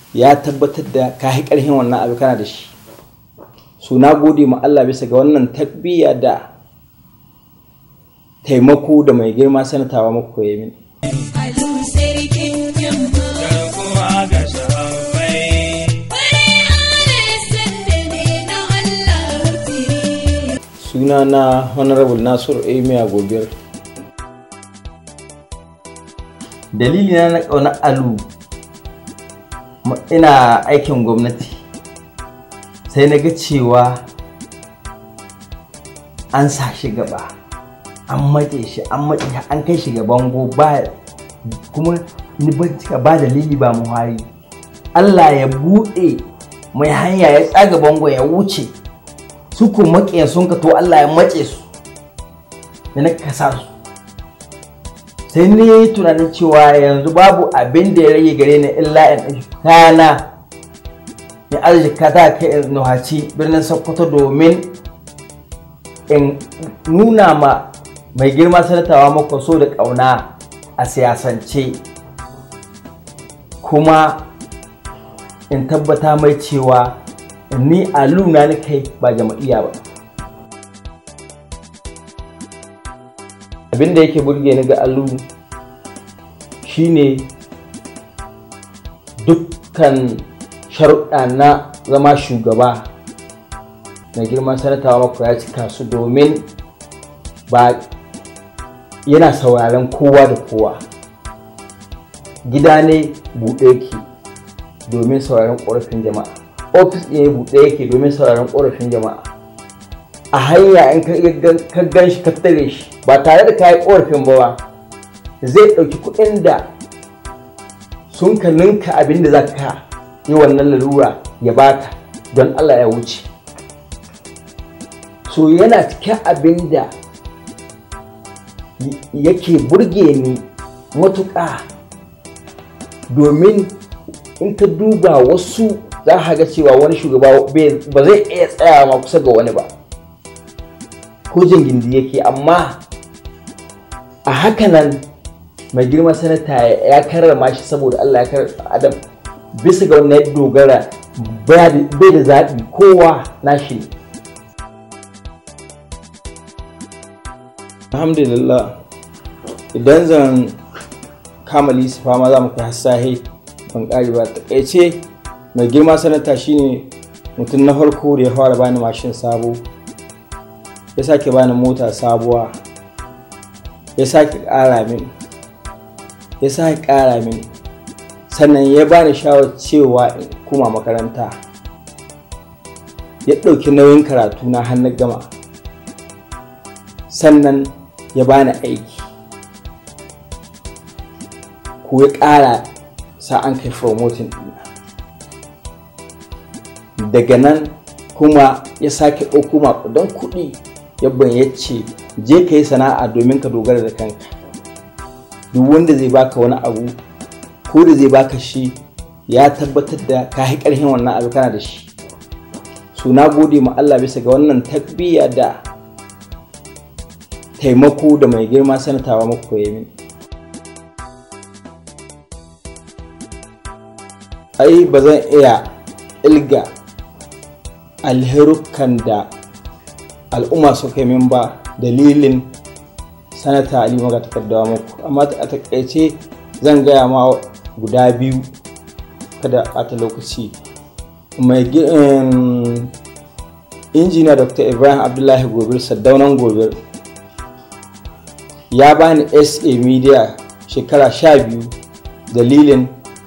ya tabbatar da ka yi ƙarfin wannan abu kana da shi su na gode ma Allah bisa ga wannan takbiya da taimako da mai girma sanatawa muku ya mini Alu sarkin jama'a. garkuwa ga sahabbai Wani ares sanda ne na Allah wutiri. suna na honorable nasiru emir gobir dalili na na ƙaunar alu ma- ina aikin gwamnati sai na ga cewa an sa shi gaba an mace shi an mace shi an kai shi ga bango ba kuma ni bincika ba dalili ba muhari Allah ya buɗe mai hanya ya tsaga bango ya wuce su ko maƙiyan sun ka to Allah ya mace su da na kasa su sai ni yi tunanin cewa yanzu babu abin da ya rage gare ni illa in ɗauki kana in arzika ta kai in nuhaci birnin sokoto domin in nuna ma mai girma sanatawa mako so da ƙauna a siyasance kuma in tabbata mai cewa ni a luna ni kai ba jama'iyya ba abinda yake burge ni ga alu shine dukkan sharuɗa na zama shugaba na girman sanatawa mako ya cika su domin ba yana sauraren kowa da kowa gida ne buɗe yake domin sauraren ƙorafin jama'a ofis ɗin buɗe yake domin sauraren ƙorafin jama'a a hanya in ka gan shi ka tare shi ba tare da kayi ƙorafin ba ba zai ɗauki kuɗin da sun ka ninka abin da za ka yi wannan lalura ya baka don Allah ya wuce so yana cikin abin da yake burge ni matuƙa domin in ka duba wasu za ka ga cewa wani shugaba ba zai iya tsaya ma kusa ga wani ba ko gindi yake amma a hakanan mai girma sanata ya karrama shi saboda Allah ya karrama adam bisa ga wannan ya dogara bai da zaɓi kowa nashi ne alhamdulillah idan zan kama lisifa ma za mu kai hassahe ban ƙari ba takaice mai girma sanata shine mutum na farko da ya fara bani mashin sabo ya sake bani mota sabuwa ya sake ƙara min ya sake ƙara min sannan ya bani shawar cewa in kuma makaranta ya ɗauki nauyin karatu na hannun gama sannan ya bani aiki ko ya ƙara sa an kai promoting ɗina daga nan kuma ya sake ɗauko maƙudan kuɗi yabban ya ce je ka yi sana'a domin ka dogara da kanka duk wanda zai baka wani abu ko da zai baka shi ya tabbatar da ka yi ƙarfin wannan abu kana da shi so na gode ma Allah bisa ga wannan takbiya da taimako da mai girma sanatawa muku ya mini ai ba zan iya ilga alherukan da al'umma suka yi min ba dalilin sanata ali maga takardawa muku amma a takaice zan gaya ma guda biyu kada ɓata lokaci mai injiniya dr ibrahim abdullahi gobir saddaunan gobir ya bani sa media shekara sha biyu dalilin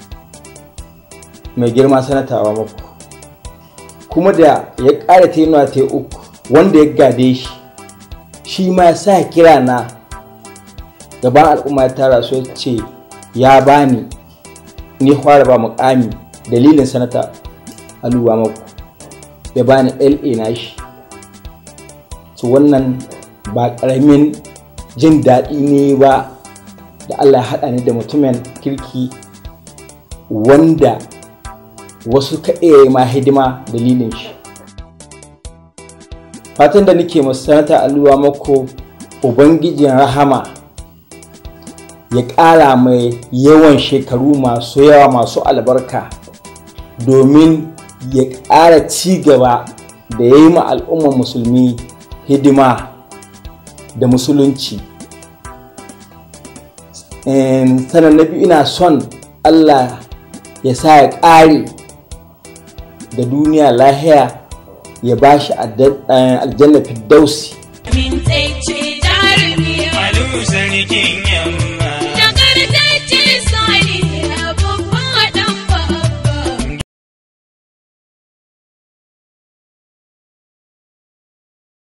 mai girma sanatawa muku kuma da ya ƙara ta ta uku wanda ya gade shi shi ma ya sa kira na gaban al'umma ya tara su ce ya bani ni fara ba mukami dalilin sanata aluwa maku ya bani la na shi su wannan ba ƙaramin jin daɗi ne ba da allah ya haɗa ni da mutumin kirki wanda wasu ka iya ma hidima dalilin shi fatan da nake sanata aluwa mako ubangijin rahama ya ƙara mai yawan shekaru masu yawa masu albarka domin ya ƙara ci gaba da ya yi ma al'ummar musulmi hidima da musulunci Em, sannan na biyu ina son allah ya sa ya ƙare da duniya lahiya ya ba shi aljanna firdausi Min tsaye jarumi Alu sarkin yamma